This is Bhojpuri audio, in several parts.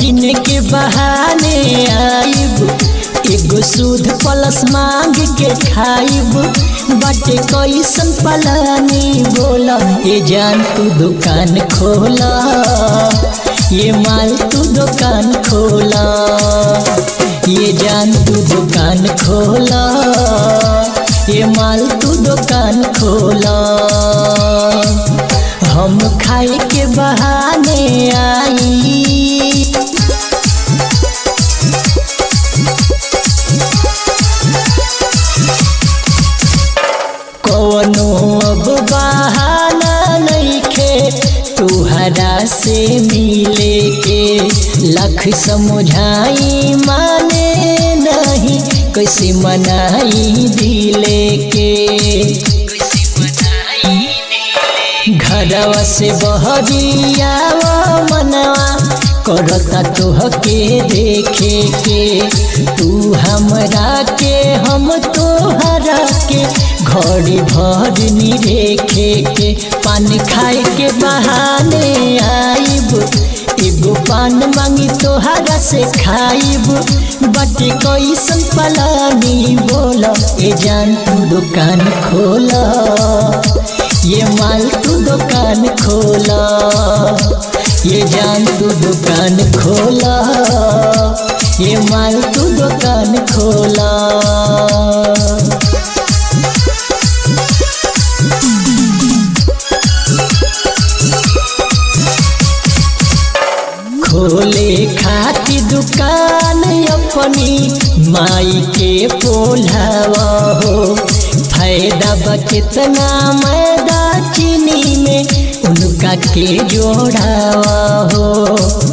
किने के बहाने आइब एगो सूद प्लस मांग के खाइब बाटे कैसन पलानी बोला ये जान तू दुकान खोला ये माल तू दुकान खोला ये जान तू दुकान खोला ये माल तू दुकान खोला हम खाए के बहाने आई कवनो अब बहाना नइखे तुहरा से मिले के लख समझाई माने नहीं कैसे मनाई दिले के घरवा से बहरिया मनवा करता तोहके देखे के तू हमरा के हम तोहरा के घड़ी भर नी देखे के पान खाए के बहाने आइब एगो पान मांगी तोहरा से खाइब बटे कैसन पलानी बोला ए जान तू दुकान खोला ये माल तू दुकान खोला ये जान तू दुकान खोला ये माल तू दुकान खोला खोले खाती दुकान अपनी माई के पोलावा हो फायदा बा कितना मैदा चीनी में उनका के जोड़ावा हो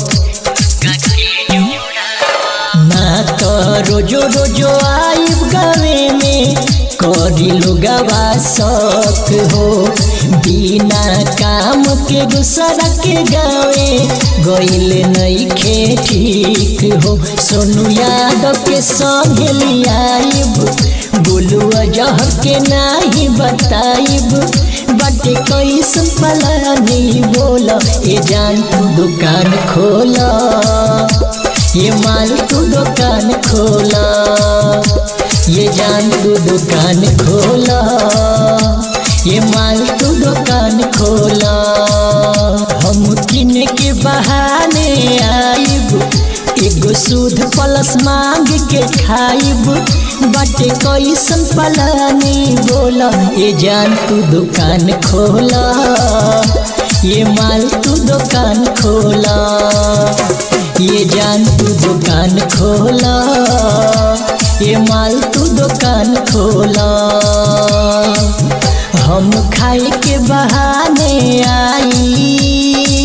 ना तो रोजो रोजो आइब गावे में करी लोगवा शौक हो बिना काम के दूसरा के गावे गईल नइखे ठीक हो सोनू यादव के संग लियाइब बोलुआ जहर के नाही बताइब बाटे कैसन पलानी बोला ए जान तू दुकान खोला ये माल तू दुकान खोला ये जान तू दुकान खोला ये माल तू दुकान खोला हम किने के बहाने आइब एगो सूद प्लस मांग के खाइब बाटे कैसन पलानी बोला ये जान तू दुकान खोला ये माल तू दुकान खोला ये जान तू दुकान खोला ये माल तू दुकान खोला हम खाए के बहाने आई